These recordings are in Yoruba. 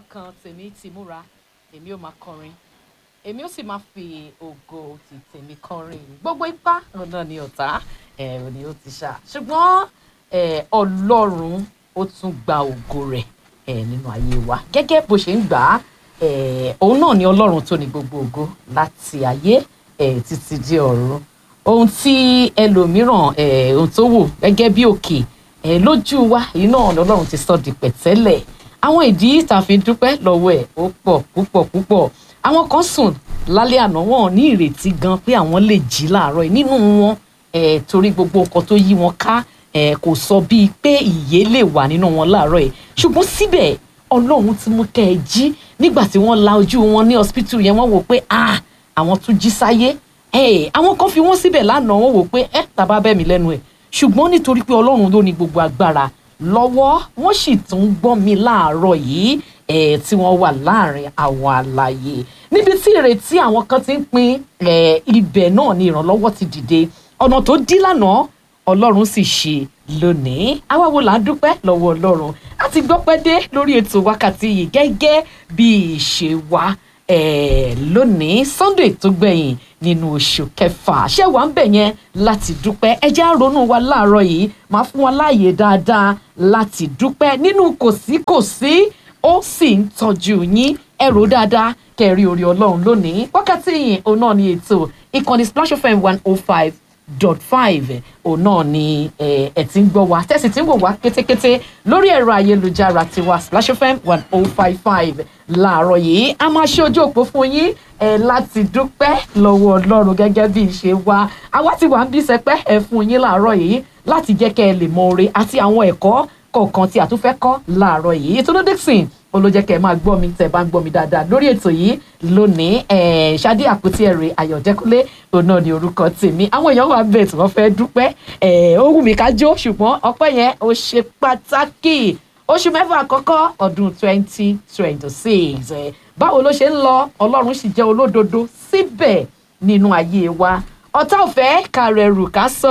kan tèmi ti múra èmi ò máa kọrin èmi ó sì máa fi ògo ti tèmi kọrin gbogbo ipá ọ̀nà ni ọ̀tá ẹ̀rù ni ó ti ṣá ṣùgbọ́n eh, ọlọ́run ó tún gba ògo rẹ̀ eh, nínú ayé wa gẹ́gẹ́ bó ṣe ń gbà á eh, òun náà ni ọlọ́run tó ní gbogbo ògo láti ayé eh, títí di ọ̀run ohun tí ẹlòmíràn eh, ohun tó wò gẹ́gẹ́ bí òkè eh, lójú wa yìí náà ni ọlọ́run ti sọ di pẹ̀tẹ́lẹ̀ àwọn ìdí tá a fi dúpẹ́ lọ́wọ́ ẹ̀ ó pọ̀ púpọ̀ púpọ̀ àwọn kan sùn lálẹ́ àná wọn ò ní ìrètí gan pé àwọn lè jí láàárọ̀ yìí nínú wọn eh, torí gbogbo nǹkan tó yí wọn ká eh, kò sọ bíi pé ìyè lè wà nínú wọn láàárọ̀ yìí ṣùgbọ́n síbẹ̀ ọlọ́run ti mú kẹ́ ẹ jí nígbà tí wọ́n la ojú wọn ní hospital yẹn wọ́n wò pé ah àwọn tún jí sáyé eh, àwọn kan fi wọ́n síbẹ̀ lánàá wọ́n wò pé ẹ tàbá bẹ́ mi lẹ́nu ẹ̀ ṣùgbọ́n nítorí pé ọlọ́run ló ní gbogbo agbára lọ́wọ́ wọ́n sì tún gbọ́ mi láàárọ̀ yìí eh, tí wọ́n wà láàrin àwọn àlàyé níbi tí ìrètí àwọn kan ti ń pin eh, ibẹ̀ náà ni ìrànlọ́wọ́ ti dìde ọ̀nà tó dí lánàá ọlọ́run sì ṣe lónìí àwa wo là ń dúpẹ́ lọ́wọ́ ọlọ́run a ti gbọ́ pẹ́ dé lórí ètò wákàtí yìí gẹ́gẹ́ bí ìṣe wa eh, lónìí sunday tó gbẹ̀yìn nínú oṣù kẹfà ṣé wàá ń bẹ̀ yẹn láti dúpẹ́ ẹ jẹ́ á ronú wa láàárọ̀ yìí máa fún wa láàyè dáadáa láti dúpẹ́ nínú kòsíkòsí ó sì ń tọ́jú yín ẹ rò dáadáa kẹrí orí ọlọ́run lónìí wákàtí yìí òun náà ni ètò ìkànnì splash fm one oh five dot five òun náà ni ẹ ẹ ti ń gbọ́ wa tẹ́sí tí ń wò wá kétékété lórí ẹ̀rọ ayélujára tiwa splash fm one oh five five láàárọ̀ yìí a máa ṣe ojú òpó fún yín ẹ láti dúpẹ́ lọ́wọ́ ọlọ́run gẹ́gẹ́ bí ìṣe wa àwa ti wà ń bí sẹpẹ́ ẹ fún yín láàárọ̀ yìí láti jẹ́ kẹ́ ẹ lè mọ oore àti àwọn ẹ̀kọ́ kọ̀ọ̀kan tí a tún fẹ́ kọ́ láàárọ̀ yìí ètò dixon olójẹ́ kẹ́ ẹ máa gbọ́ mi tẹ́ ẹ bá ń gbọ́ mi dáadáa lórí ètò yìí lónìí ṣáde àpótí ẹ̀rẹ̀ ayọ̀dẹ́kúnlé òun náà ni orúkọ tèmi àwọn èèyàn wà bẹ́ẹ̀ tí wọ́n fẹ́ dúpẹ́ ó wù mí ká jó ṣùgbọ́n ọpẹ́ yẹn ó ṣe pàtàkì oṣù mẹ́fà àkọ́kọ́ ọdún twenty twenty six báwo ló ṣe ń lọ ọlọ́run sì jẹ́ olódodo síbẹ̀ nínú ayé wa ọ̀tá ọ̀fẹ́ kàrẹ̀rù ká sọ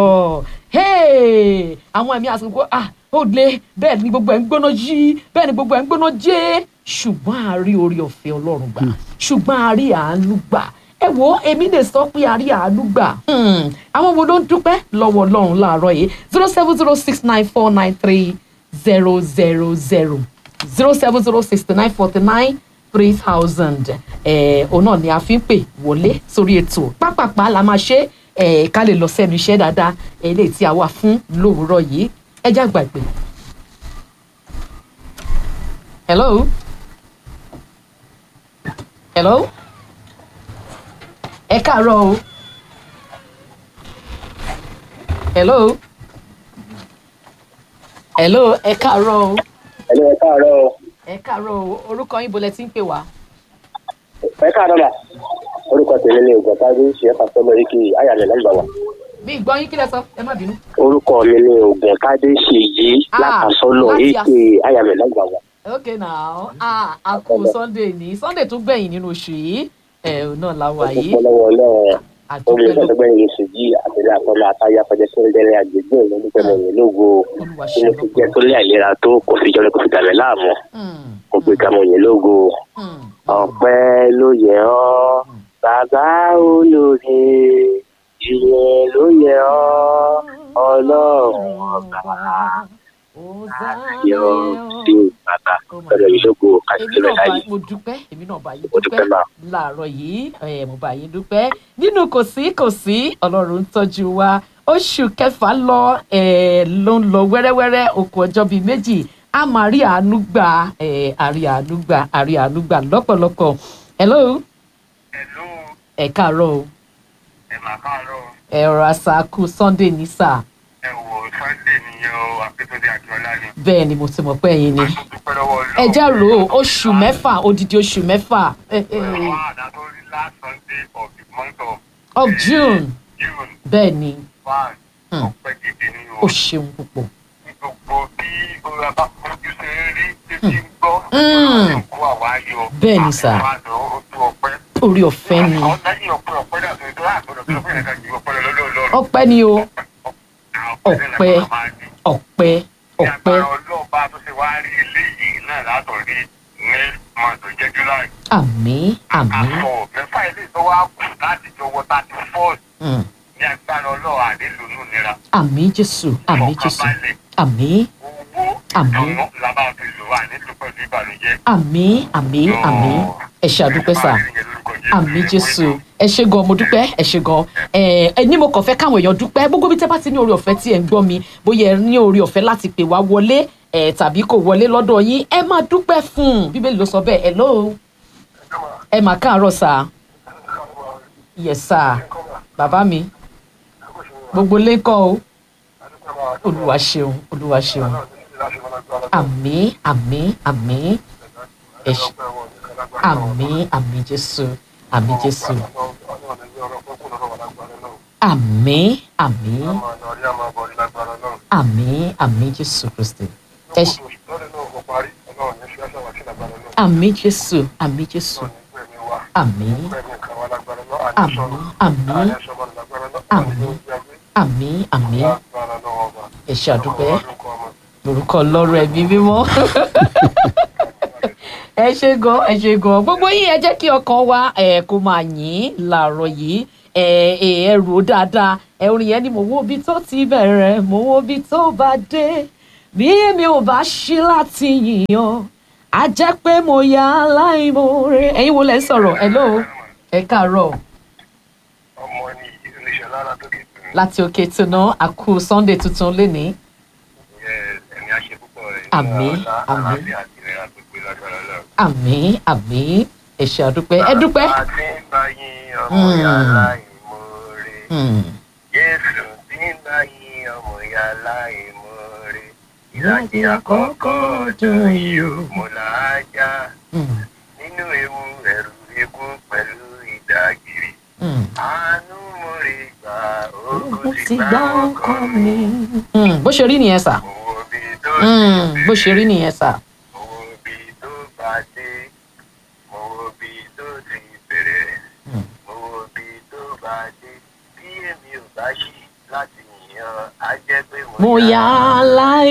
àwọn ẹ̀mí àsìkò ah ó le bẹ́ẹ̀ ni gbogbo ẹ̀ ń gbóná yí bẹ́ẹ̀ ni gbogbo ẹ̀ ń gbóná jẹ́ ṣùgbọ́n a rí orí ọ̀fẹ́ ọlọ́run gbà ṣùgbọ́n a rí àánú gbà ẹ wo èmi lè sọ pé a rí àánú gbà àwọn wo ló ń dúpẹ́ lọ́wọ́ ọlọ́run láàárọ̀ yìí zero seven zero six nine four nine three zero zero zero zero seven zero sixty nine forty nine three thousand òun náà ni a fi ń pè wọlé sórí ètò pápápá la máa ṣe ká lè lọ sẹ́nu iṣẹ́ dáadáa eléyìí tí a wà fún lówùúrọ̀ yìí ẹ já gbàgbé. hello. hello. ẹ káàárọ̀ o. hello. hello ẹ káàárọ̀ o. Hello, ẹ káàárọ̀ o. ẹ káàárọ̀ o orúkọ yín bolẹ̀ tí ń pè wá. ẹ káàárọ̀ mà orúkọ tèmi ni ògùn tájú ṣe é pàṣẹ lórí kí ayàlẹ̀ lọ́gbà wà. bí ìgbọ́ yín kí lẹ sọ ẹ má bínú. orúkọ mi ni ògùn tádé ṣèyí Ah, látàsọ́lọ̀ láti èké ayàlẹ̀ lọ́gbà wà. ok now ah a kú sunday ní sunday tó gbẹ̀yìn nínú oṣù yìí ẹ̀ ò náà la wà yìí ọ̀pọ̀ lọ́wọ́ náà omi àdúpẹ́ ló ìfọ̀sọ́gbẹ́yìn oṣù yìí àtẹ̀lé àkọlé àtàyà pẹ̀lẹ́ sẹ́ńdẹ̀rẹ̀ àgbègbè ìlọ́dúnpẹ̀ mọ̀ lógo olúwa tí ṣe mo ti jẹ́ tó lé àìlera tó kò fi jọ́ kò fi dàbẹ̀ láàmú kò pé ká mọ̀ yẹn lógo ọpẹ́ ló yẹ ọ́ bàbá olóore ìyẹn ló yẹ ọ́ ọlọ́run ọba ayọ̀ sí bàbá lọ́dọ̀ yìí lógo èmi àti náà bá láyé mo dúpẹ́ èmi náà bá yín Mo dúpẹ́ dúpẹ́ náà. láàárọ̀ yìí ẹ̀ mo bá yín dúpẹ́ nínú kò sí kò sí ọlọ́run ń tọ́jú wa oṣù kẹfà lọ ẹ̀ ló ń lọ wẹ́rẹ́wẹ́rẹ́ okùn ọjọ́ bíi méjì a máa rí àánú gbà ẹ̀ àrí àánú gbà àrí àánú gbà lọ́pọ̀lọpọ̀ hello Hello, ẹ káàárọ̀ o ẹ mà káàárọ̀. ẹ rọra sá kú sunday ní sáà Ẹ wò Sunday nìyẹn o, Akíntúndé Akíọ́lá ni. bẹ́ẹ̀ ni mo ti mọ̀ pé ẹ̀yin ni A tún dúpẹ́ lọ́wọ́ Ọlọ́run. ẹ já rò ó oṣù mẹ́fà odidi oṣù mẹ́fà eh, eh, Àwọn àdàtọ́rí last Sunday of the month of of june June bẹ́ẹ̀ ni one. Hmm. Ọpẹ́ gidi ni ó o. ṣeun púpọ̀. Ní gbogbo bí ora bá fojú ṣe ń rí títí ń gbọ́. Hmm. Ṣé kó àwa yọ? Bẹ́ẹ̀ ni sà. Àbẹ̀wò ojú ọpẹ́. orí ọ̀fẹ́ ni Àwọn lẹ́yìn ọpẹ́ ọpẹ́ dà tó tó àgbọ̀dọ̀ tó fún ẹ̀ka ju ọpẹ́ lọ lọ́dọ̀ Ọlọ́run. ọpẹ́ ni o Ọpẹ́ náà la máa ní. ọpẹ́ Ní ọpẹ́ agbára ọlọ́ọ̀bá tó ṣe wá rí eléyìí náà látọ̀rí ní máa tó jẹ́ july. àmín àmín àfọ̀ mẹ́fà ilé tó wá kù láti jọwọ́ thirty fourth mm. ní agbára ọlọ́run àdélùnú nira. àmín jésù àmín jésù Ìfọ̀kànbalẹ̀, àmín owó Àmín. ìdùnnú la máa fi lò wá nílùú pẹ̀lú ìbànújẹ́. àmín àmín àmín ẹ ṣe àdúpẹ́ sà àmín jésù ẹ ṣe gan mo dúpẹ́ ẹ ṣe gan ẹ ẹ ní mo kàn fẹ́ káwọn èèyàn dúpẹ́ gbogbo bí tẹ́ bá ti ní orí ọ̀fẹ́ tí ẹ ń gbọ́ mi bóyá ẹ ní orí ọ̀fẹ́ láti pè wá wọlé ẹ tàbí kò wọlé lọ́dọ̀ yín ẹ máa dúpẹ́ fún un bíbélì ló sọ bẹ́ẹ̀ hello ẹ mà káàárọ̀ sà yes sà bàbá mi gbogbo lẹ́kọ̀ o olúwa ṣeun olúwa ṣeun àmín àmín àmín ẹ ṣe àmín àmín jésù àmín jésù àmín àmín àmín àmín jésù kristi ẹ ṣe àmín jésù àmín jésù àmín àmín àmín àmín àmín ẹ ṣe àdúpẹ́ lórúkọ ọlọ́run ẹ̀mí mímọ́ ẹ ṣe gan ẹ ṣe gan gbogbo yín ẹ jẹ́ kí ọkàn wa ẹ kó máa yín làárọ̀ yìí ẹ ẹ ẹ rò ó dáadáa ẹ orin yẹn ni mo wo ibi tó ti bẹ̀rẹ̀ mo wo ibi tó bá dé bí èmi ò bá ṣí láti yìnyàn á jẹ́ pé mo yà á láìmoore ẹ̀yin wo lẹ ń sọ̀rọ̀ hello ẹ káàárọ̀ ọmọ ní oníṣẹ́ lára tó kì í tún láti òkè tùnà àkú sunday tuntun lénìí ẹ̀mí àṣẹ púpọ̀ rẹ̀ Àmín, àmín. àti ìrìn àti ìgbé lágbára lọ. àmín àmín ẹ ṣé àdúpẹ́ ẹ dúpẹ́. àti ń bá yín ọmọ Mm. yàrá ìmoore. Hmm. Jésù tí ń bá yín ọmọ yàrá ìmoore. ìlàjì àkọ́kọ́ ọdún yìí ó mo là á já Hmm. nínú ewu ẹ̀rù ikú pẹ̀lú ìdágìrì. Hmm. àánú mo rí gbà ó ogun ti ti gbá gbá ọkọ ọkọ mi. mi. Hmm. bó ṣe rí nìyẹn sà. owó bí tó Hmm. ti bó ṣe rí nìyẹn sà. owó bí tó bá dé owó bí tó ti bẹ̀rẹ̀ Hmm. owó bí tó bá dé bí èmi ò bá ṣí láti yàn á jẹ́ pé mo yà á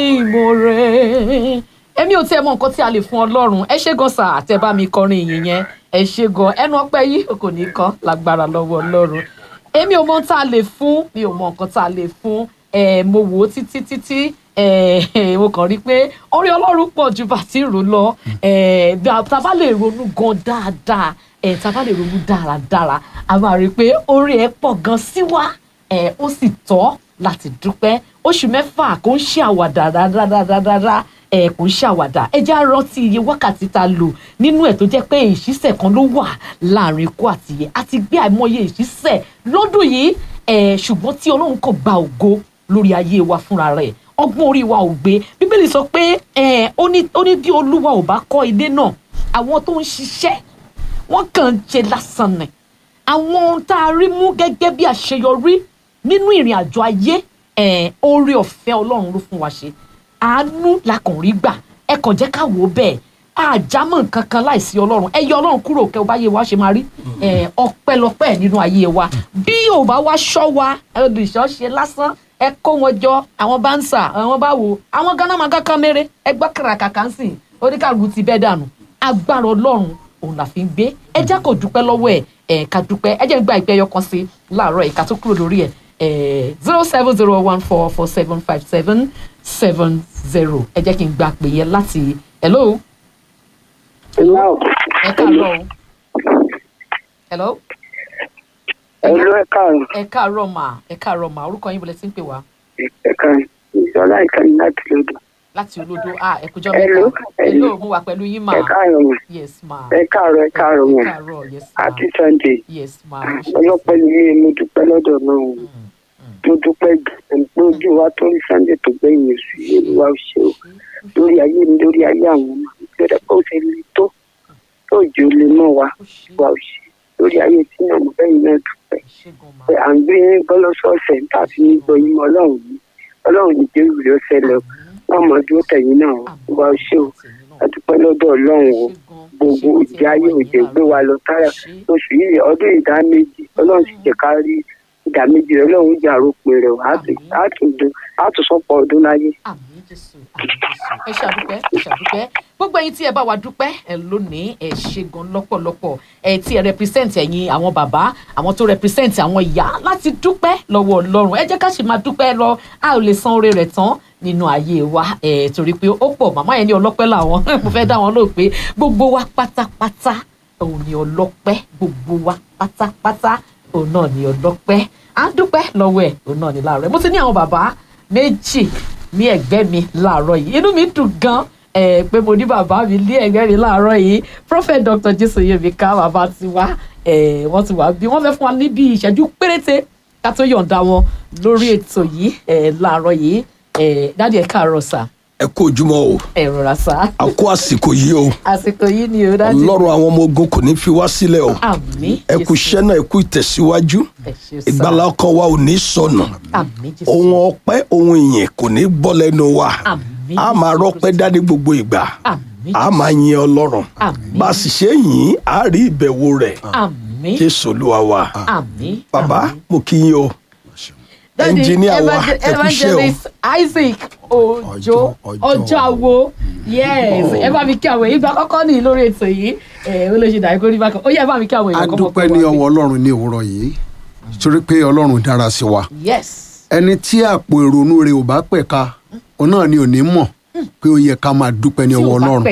láìmoore. èmi ò tiẹ̀ mọ nǹkan tí a lè fún ọlọ́run ẹ ṣé gan sà àtẹ̀bá mi kọrin ìyìn yẹn ẹ ṣé gan ẹnu ọpẹ́ yìí kò ní kán lágbára lọ́wọ́ ọlọ́run èmi ò mọ ohun tá a lè fún mi ò mọ nǹkan tá a lè fún ẹ mo wò ó títí títí ẹ mo kàn rí i pé orí ọlọ́run pọ̀ ju bá ti rò lọ ẹ bí a tá a bá lè ronú gan dáadáa ẹ tá a bá lè ronú dáradára a máa rí i pé orí ẹ pọ̀ gan sí wa ẹ ó sì tọ́ láti dúpẹ́ oṣù mẹ́fà kò ń ṣe àwàdà rárárárá ẹ kò ń ṣe àwàdà ẹ jẹ́ á rántí iye wákàtí tá a lò nínú ẹ̀ tó jẹ́ pé ìṣísẹ̀ kan ló wà láàrin ikú àti iye a ti gbé àìmọye ìṣísẹ̀ lọ́dún yìí ẹ ṣùgbọ́n tí ọlọ́run kò gba ògo lórí ayé wa fúnra rẹ̀ ọgbọ́n orí wa ò gbé bíbélì sọ pé ẹ ó ní ó ní bí olúwa ò bá kọ́ ilé náà àwọn tó ń ṣiṣẹ́ wọ́n kàn ń ṣe lásán ni àwọn ohun tá a rí mú gẹ́gẹ́ bí àṣeyọrí nínú ìrìn àjò ayé ẹ̀ oore ọ̀fẹ́ ọlọ́run ló fún wa ṣe àánú la kàn rí gbà ẹ kàn jẹ́ ká wò ó bẹ́ẹ̀ àjámọ̀ nǹkan kan láìsí ọlọ́run ẹ yọ ọlọ́run kúrò kẹ́ ọ bá yé wa ṣe máa rí ẹ̀ ọpẹ́lọpẹ́ nínú ayé wa bí ò bá wá ṣọ́ wa olùṣọ́ ṣe lásán ẹ kó wọn jọ àwọn bá ń sà àwọn bá wò àwọn gánà máa kankan mére ẹ gbọ́ kàràkàkà ń sìn oníkàlù ti bẹ́ dànù agbára ọlọ́run òun la fi ń gbé ẹ jẹ́ kó dúpẹ́ lọ́wọ́ ẹ̀ ẹ̀ ká dúpẹ́ ẹ jẹ́ ń gba ìpẹ́ yọkan sí láàárọ̀ ìka tó kúrò lórí ẹ̀ zero seven zero one four four seven five seven seven zero ẹ jẹ́ kí n gba pè yẹn láti hello Hello. ẹ káàárọ̀ o hello Hello, ẹ káàárọ̀. ẹ káàárọ̀ mà ẹ káàárọ̀ mà orúkọ yín bọ̀lẹ̀ tí ń pè wá Ẹ káàárọ̀. Ìṣọlá ìkànnì láti lòdù. láti olódó ah ẹ kújọ́ Hello, mẹ́ta hello mo wà pẹ̀lú yín mà Ẹ káàárọ̀ mà. yes ma Ẹ káàárọ̀ ẹ káàárọ̀ ẹ mà. káàárọ̀ yes ma Happy Sunday. yes ma Ọlọ́pẹ́ ni mí mo dúpẹ́ lọ́dọ̀ náà. Mo dúpẹ́ gan-an pé ojú wa tó rí Sunday tó gbẹ̀yìn oṣù yìí Olúwa ò ṣe o. Lórí ayé mi lórí ayé àwọn ọmọ mi. Gbọ́dọ̀ pé ó ṣe le tó. Tó jẹ́ olè mọ́ wa. Olúwa ò ṣe. Lórí ayé tí náà mo bẹ́yìn náà dúpẹ́. ṣẹ́gun ma Pé à ń gbé bọ́lọ́sọ̀ọ̀sẹ̀ níta fi ń gbọ́ yín mọ́ Ọlọ́run yìí. Ọlọ́run ní jẹ́ ìrù ló ṣẹlẹ̀ o. Wọ́n mọ̀ dúró tẹ̀yìn náà. Olúwa ò ṣe o. A dúpẹ́ lọ́dọ̀ Ọlọ́run o gbogbo ìdí ayé òjò gbé wa lọ táyà oṣù yìí ọdún ìdá méjì ọlọ́run sì jẹ́ ká rí ìdá méjì rẹ̀ ọlọ́run jà rópin rẹ̀ o. Á tún- á tún dún- á tún sọ́pọ̀ ọdún láyé. àmì jésù àmì jésù ẹ ṣàdúpẹ́ ẹ ṣàdúpẹ́ gbogbo ẹ̀yin tí ẹ bá wa dúpẹ́ ẹ lónìí ẹ ṣe gan lọ́pọ̀lọpọ̀ ẹ tí ẹ represent ẹ̀yin àwọn bàbá àwọn tó represent àwọn ìyá láti dúpẹ́ lọ́wọ́ Ọlọ́run ẹ jẹ́ ká sì máa dúpẹ́ lọ a ò lè san oore rẹ̀ tán nínú ayé wa ẹ torí pé ó pọ̀ màmá yẹn ní ọlọ́pẹ́ làwọn mo fẹ́ dá wọn lóò pé gbogbo wa pátápátá òun ni ọlọ́pẹ́ gbogbo wa pátápátá òun náà ni ọlọ́pẹ́ à ń dúpẹ́ lọ́wọ́ ẹ̀ òun náà ni láàárọ̀ ẹ̀ mo ti ní àwọn bàbá méjì ní ẹ̀gbẹ́ mi láàárọ̀ yìí inú mi dùn gan ẹ pé mo ní bàbá mi ní ẹ̀gbẹ́ mi láàárọ̀ yìí prophet dr jésù yemika bàbá ti wá ẹ wọ́n ti wá bí wọ́n fẹ́ fún wa níbi ìṣẹ́jú péréte ká tó yọ̀ǹda wọn lórí ètò yìí ẹ láàárọ̀ yìí ẹ dáàdi ẹ káàárọ̀ sà ẹ kú ojúmọ́ o ẹ rọra sà a kó àsìkò yìí o àsìkò yìí ni o dáàdi ọlọ́run àwọn ọmọ ogun kò ní fi wá sílẹ̀ o àmín ẹ kú iṣẹ́ náà ẹ kú ìtẹ̀síwájú ẹ ṣé sà ìgbàlá ọkàn wa ò ní sọnù àmín jésù ohun ọpẹ́ ohun ìyìn kò ní bọ́ lẹ́nu wa àmín a máa Jésù rọ́pẹ́ Kristi. dání gbogbo ìgbà àmín a máa yin ọlọ́run Àmín. bá a sì ṣe yìn á rí ìbẹ̀wò rẹ̀ àmín jésù olúwa wa àmín bàbá àmín. mo kí yín o Daddy, Engineer wa, evangel- ẹ kú iṣẹ́ o. evangelist isaac ojo Ọjọ́- Ọjọ́. ọjọ́ àwo yes ẹ bá mi kí àwọn èyí bá kọ́kọ́ ní lórí ètò yìí ẹ ó lè ṣe dàrí kó rí bákan ó yẹ ẹ bá mi kí àwọn a èèyàn kọ́ mọ̀ dúpẹ́ pé ní wà ọwọ́ ọlọ́run ní òwúrọ̀ yìí torí pé ọlọ́run dára sí wa yes ẹni tí àpò ìrònú rẹ̀ ò bá pẹ̀ka òun náà ni ò ní mọ̀ pé ó yẹ ká máa dúpẹ́ ní tí ọwọ́ ò bá ọlọ́run